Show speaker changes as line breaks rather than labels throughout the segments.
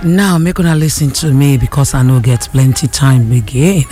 now make una listen to me because i no get plenty time again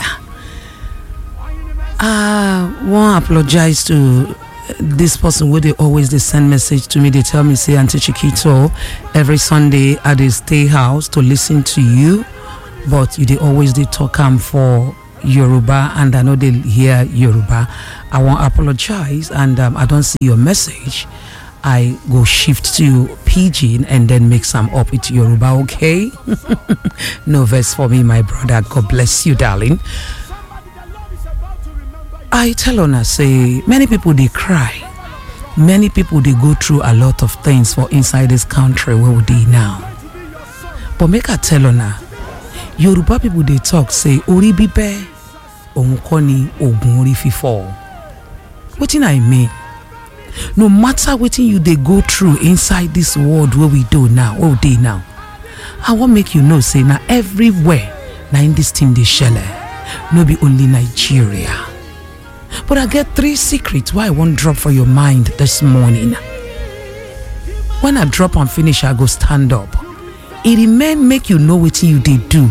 i wan apologize to dis person wey dey always dey send message to me dey tell me say aunty chiquito every sunday i dey stay house to listen to you but you dey always dey talk am for yoruba and i no dey hear yoruba i wan apologize and um, i don see your message i go shift to pidgin and then mix am up with yoruba okay no verse for me my brother god bless you darling i tell una say many people dey cry many people dey go through a lot of things for inside dis country wey we dey now but make i tell una yoruba people dey talk say orí bíbẹ́ òun kọ́ ni oògùn orí fífọ́ wetin i mean no matter wetin you dey go through inside dis world wey we do now wey we dey now i wan make you know say na everywhere na in dis thing dey shele no be only nigeria but i get three secrets wey i wan drop for your mind this morning when i drop am finish i go stand up e remain make you know wetin you dey do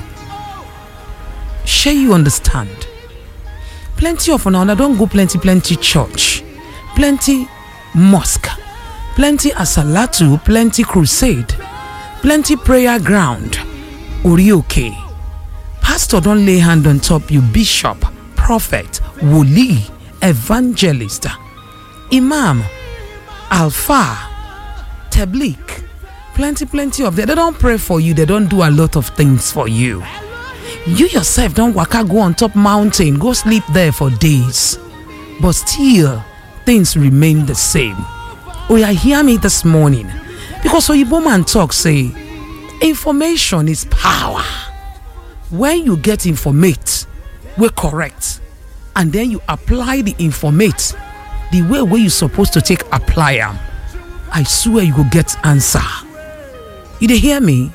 shey you understand plenty of una una don go plenty plenty church plenty mosque plenty asalatu plenty crusade plenty prayer ground orioke pastor don lay hand on top you bishop prophet woli evangelist imam alfa tablik plenty plenty of them they don pray for you they don do a lot of things for you you yourself don waka go on top mountain go sleep there for days but still things remain the same oya hear me this morning because oyibo man talk say information is power when you get informate wey correct and then you apply the informate the way wey you suppose to take apply am i swear you go get answer you dey hear me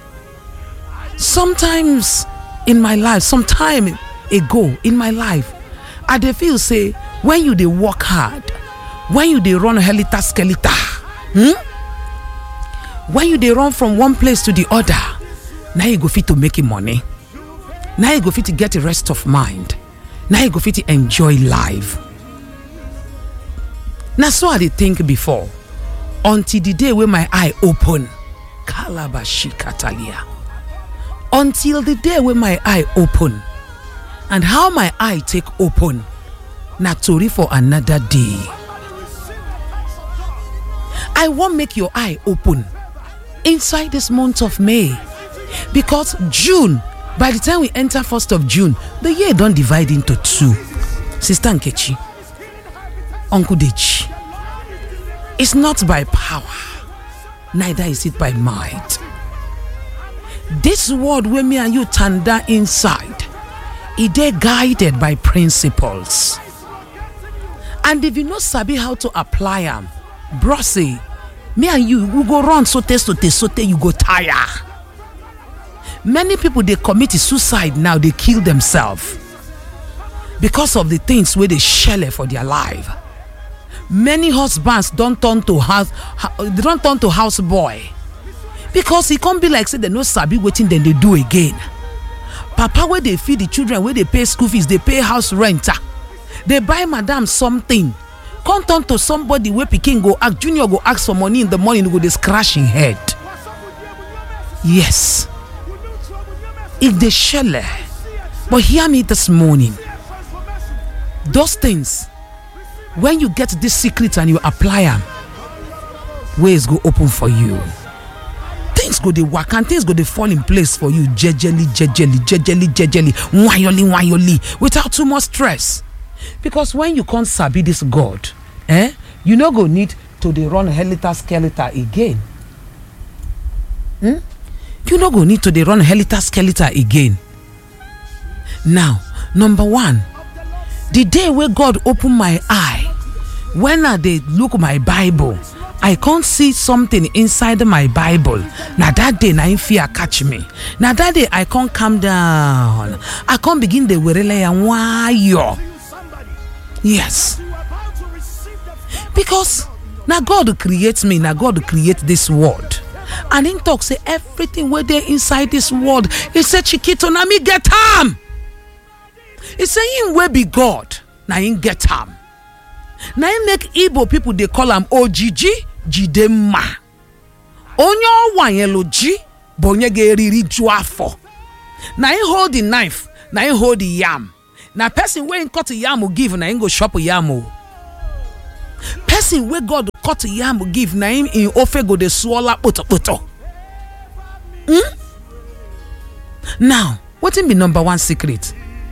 sometimes in my life some time ago in my life i dey feel say when you dey work hard when you dey run helter skelter hmm? when you dey run from one place to the other na you go fit to make money na you go fit to get a rest of mind na you go fit to enjoy life na so i dey think before until the day wey my eye open kalabashi katalia until the day wey my eye open and how my eye take open na tori for another day i wan make your eye open inside this month of may because june by the time we enter 1st of june the year don divide into two sister nkechi uncle deji it's not by power neither is it by might this world wey me and you tanda inside e dey guided by principles and if you no sabi how to apply am bro say me and you we go run sote sote sote you go tire many people dey commit suicide now dey kill themselves because of the things wey dey shele for their life many husbands don turn to house don turn to house boy because e come be like say dem no sabi wetin dem dey do again papa wey dey feed the children wey dey pay school fees dey pay house rent dey buy madam something come turn to somebody wey pikin go ask junior go ask for money in the morning go dey scratch him head yes e dey shele but hear me this morning those things when you get this secret and you apply am ways go open for you things go dey waka and things go dey fall in place for you jejely jejely jejely jejely nwayoli nwayoli without too much stress because when you come sabi this god eh you no go need to dey run helter skelter again hmm? you no go need to dey run helter skelter again now number one the day wey god open my eye when i dey look my bible i come see something inside my bible na that day na im fear catch me na that day i come calm down i come begin dey werele ya nwayo yes because na god create me na god create this world and him talk say everything wey dey inside dis world he say chikito na me get am he say him wey be god na him get am na him make igbo pipo dey call am ojiji jide mma onye ọwa yẹn lo ji bụ onye ga-eriri ju afọ na him hold the knife na him hold the yam na person wey him cut yam give na him go chop yam o person wey god cut yam give na him in ofe go dey swallow kpotokpoto hmm now wetin be number one secret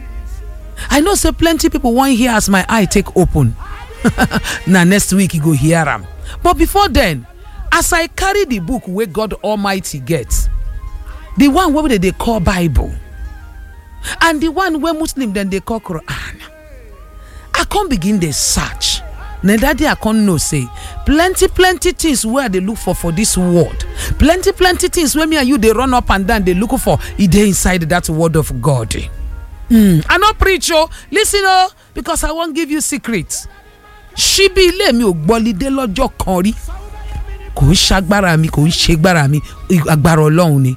i know say plenty people wan hear as my eye take open na next week you go hear am but before then as i carry the book wey god almighty get the one wey dem dey call bible and the one wey muslim dem dey call quran i come begin dey search na that day i come know say plenty plenty things wey i dey look for for this world plenty plenty things wey me and you dey run up and down dey look for e dey inside that word of god hmm i no preach o lis ten o because i wan give you secret ṣíbí ilé mi ò gbọ́lidé lọ́jọ́ kan rí kò ń ṣagbára mi kò ń ṣègbára mi agbára ọlọ́run ni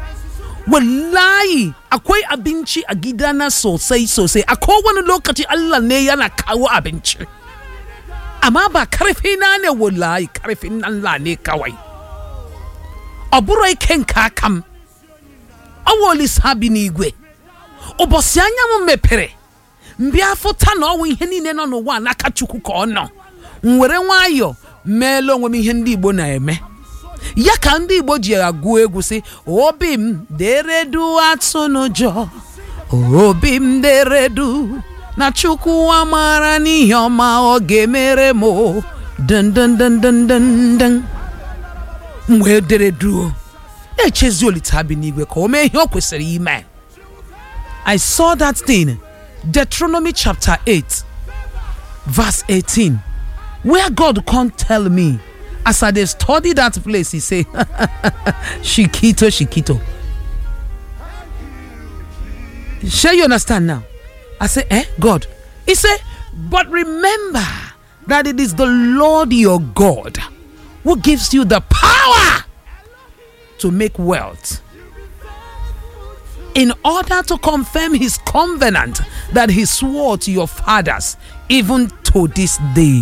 wallahi akwai abinci a gidana sosai sosai a kowane lokaci Allah ne yana kawo abinci amma ba karfi na ne wallahi karfin Allah ne kawai ọbụrụ ike nke aka m ọwa olisa bi n'igwe ụbọchị anya m mepere mbịa fụta na ọwụ ihe niile nọ n'ụwa n'aka chukwu ka ọ nọ m were nwayọọ meela onwe m ihe ndị igbo na-eme ya ka ndị igbo ji agụ egwu sị obi m deredu atụ n'ụjọ obi m deredu na chukwu amara n'ihe ọma ọ ga-emere m dndndndndnd m wee dereduo na-echezi olite bi n'igwe ka o mee ihe o kwesịrị ime I saw that thing Deuteronomy chapter 8 verse 18 where God can't tell me as I dey study that place he say shikito shikito shey you understand now I say eh God he say but remember that it is the Lord your God who gives you the power to make wealth in order to confirm his covenant that he swore to your fathers even to this day.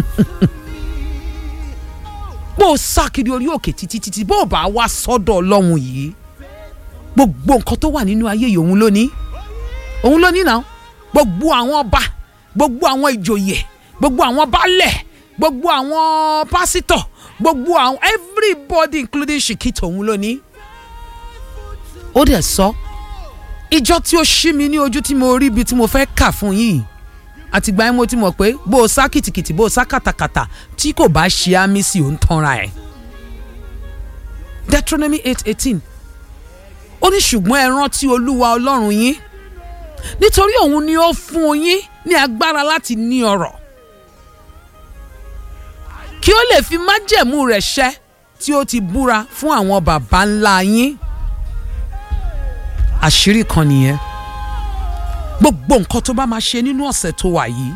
bó o sákiri orí òkè títí títí bó o bá wá sọ́dọ̀ ọlọ́run yìí gbogbo nǹkan tó wà nínú ayé yìí òun ló ní òun ló ní náà gbogbo àwọn ọba gbogbo àwọn ìjòyè gbogbo àwọn baálẹ̀ gbogbo àwọn pásítọ̀ gbogbo àwọn everybody including shikito òun ló ní ó dẹ̀ sọ ìjọ tí ó ṣí mi ní ojú tí mo rí ibi tí mo fẹ́ kà fún yìí àtìgbà yẹn mo ti mọ̀ pé bó o sá kìtìkìtì bó o sá kàtàkàtà tí kò bá ṣe àmì sí òun tanra ẹ̀. Deuteronomy eight eighteen ó ní ṣùgbọ́n ẹ rántí olúwa ọlọ́run yín nítorí òun ni ó fún yín ní agbára láti ní ọrọ̀ kí ó lè fi májẹ̀mú rẹ̀ ṣẹ tí ó ti búra fún àwọn baba ńlá yín àṣírí kan nìyẹn gbogbo nǹkan tó bá máa ṣe nínú ọ̀sẹ̀ tó wà yìí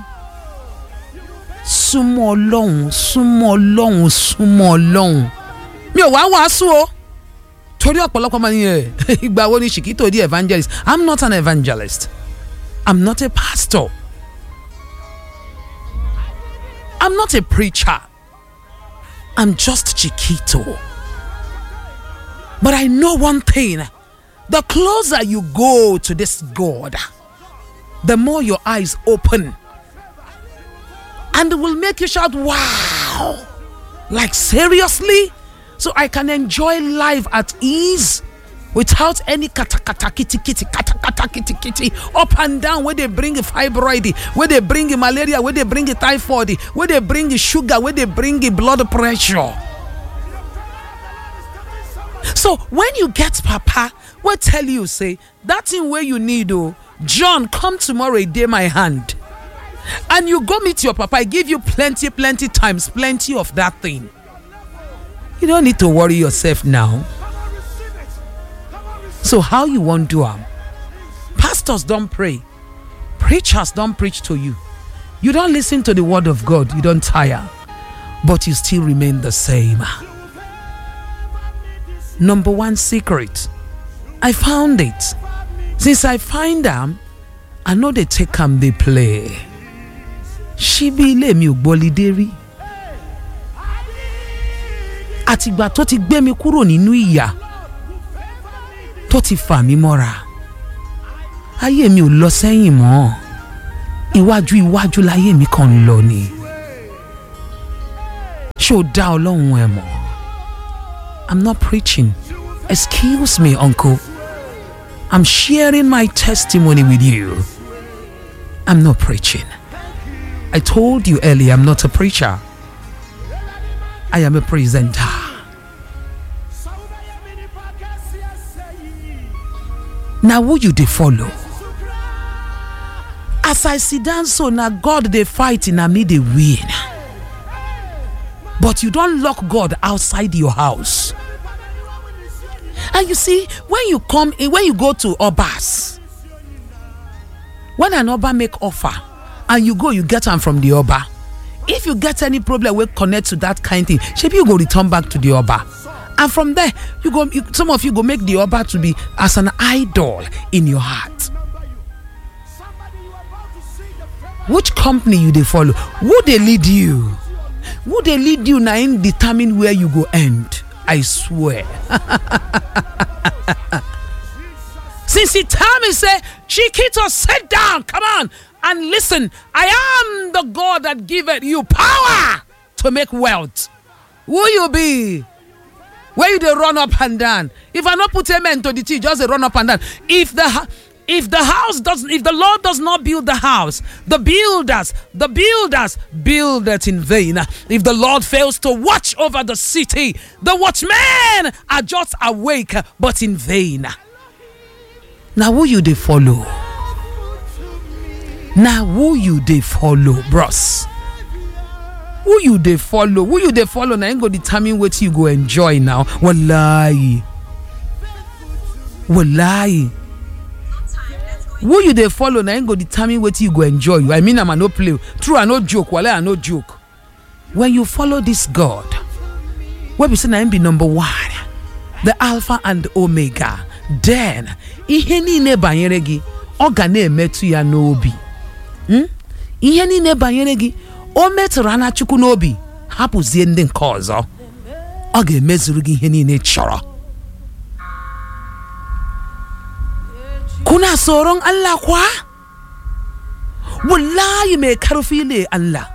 súnmọ́ ọlọ́run súnmọ́ ọlọ́run súnmọ́ ọlọ́run mi ò wá wàásù o torí ọ̀pọ̀lọpọ̀ máa ń yẹ ìgbà wo ni ṣìkìtò di evangelist i'm not an evangelist i'm not a pastor i'm not a preacher i'm just chiquito but i know one thing the closer you go to this god the more your eyes open and it will make you shout wow like seriously so i can enjoy life at ease without any kata kata kitty kitty kata kata kitty kitty up and down where they bring fibroid where they bring malaria where they bring typhoid where they bring sugar where they bring blood pressure so when you get papa wey tell you say that thing wey you need o john come tomorrow e dey my hand and you go meet your papa e give you plenty plenty times plenty of that thing you don't need to worry yourself now so how you wan do am pastors don pray preachers don preach to you you don lis ten to the word of god you don tire but you still remain the same number one secret i found it since i find am i no dey take am dey play ṣíbí ilé mi ò gbọ́lidé rí àtìgbà tó ti gbé mi kúrò nínú ìyà tó ti fà mí mọ́ra ayé mi ò lọ sẹ́yìn mọ́ iwájú iwájú láyé mi kàn ń lọ ni ṣé o dá ọlọ́run ẹ mọ̀ i'm not preaching excuse me uncle i'm sharing my testimony with you i'm not preaching i told you earlier i'm not a preacher i am a presenter na who you dey follow as i sit down so na god dey fight na me dey win but you don lock god outside your house and you see when you come in when you go to obas when an oba make offer and you go you get am from the oba if you get any problem wey connect to that kind thing shebi you go return back to the oba and from there you go you, some of you go make the oba to be as an idol in your heart which company you dey follow who dey lead you who dey lead you na im determine where you go end i swear since he tell me say chiquito sit down come on and listen i am the god that giveth you power to make wealth who you be where you dey run up and down if i no put amen to the tea just dey run up and down if the ha- if the house does if the lord does not build the house the builders the builders build it in vain if the lord fails to watch over the city the watchmen are just awake but in vain na who you dey follow na who you dey follow bros who you dey follow who you dey follow na im go determine wetin you go enjoy now wallahi wallahi who you dey follow na im go determine wetin you go enjoy i mean am i no play true i no joke wale i no joke when you follow this god wey be say na im be number one the alpha and omega then ihe niile banyere gị ọ ga na-emetụ ya n'obi Hmm? ihe niile banyere gị o metụrụ anya chukwu n'obi hapụzie ndị nke ọzọ ọ ga-emezuru gị ihe niile ị chọrọ kuna tsoron Allah kwa wallahi mai karfi ne Allah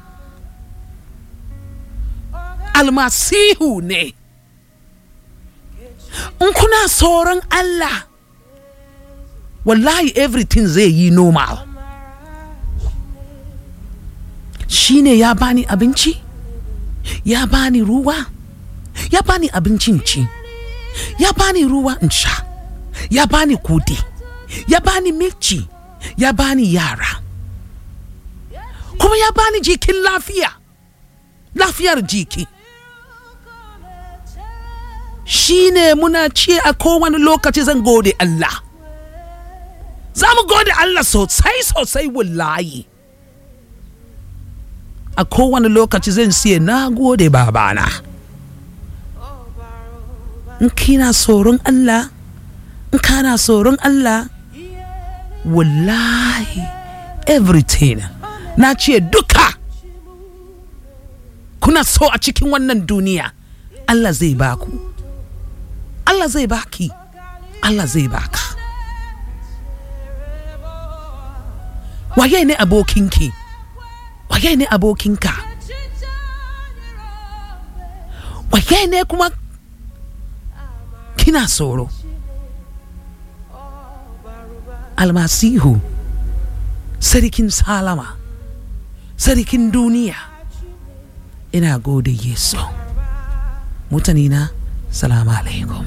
almasihu ne in kuna tsoron Allah wallahi everything zai yi normal shi ne ya bani abinci ya bani ruwa ya bani abincin ci ya bani ruwa in sha ya bani kudi ya bani milci ya bani yara kuma ya bani jikin lafiya lafiyar jiki shi ne muna ce a kowane lokaci zan gode Allah za mu gode Allah sosai sosai wallahi a kowane lokaci zan siya na gode babana in kina tsoron Allah in kana tsoron Allah wallahi everything na ce duka kuna so a cikin wannan duniya Allah zai baku Allah zai baki Allah zai baka waye ne abokinki waye ne abokinka waye ne kuma kina tsoro almasihu sarkin salama sarkin duniya ina gode yesu mutane na salamu alaikum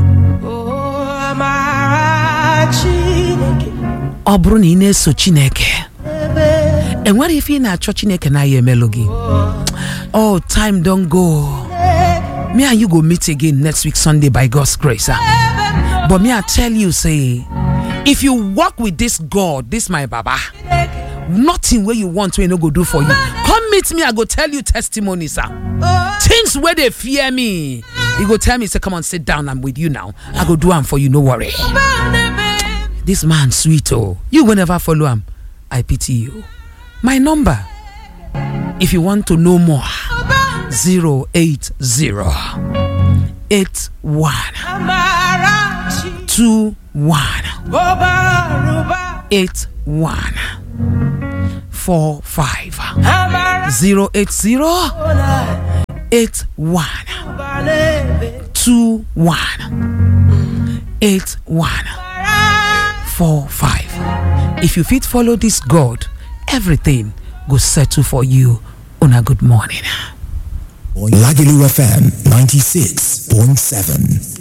ọ bụrụ na ị na-eso chineke enwere ife ị na-achọ chineke na ya emelụ gị oh time don go me and you go meet again next week sunday by god's grace ah. but me i tell you say if you work with this god this my baba nothing wey you want wey no go do for you come meet me i go tell you testimonies ah. things wey dey fear me you go tell me say come on sit down i'm with you now i go do am for you no worry this man sweet oh you go never follow am i pity you my number if you want to know more 080 81 21 81 45 080 81 21 81 45 if you fit follow this god everything go settle for you una good morning
Lagelu FM 96.7.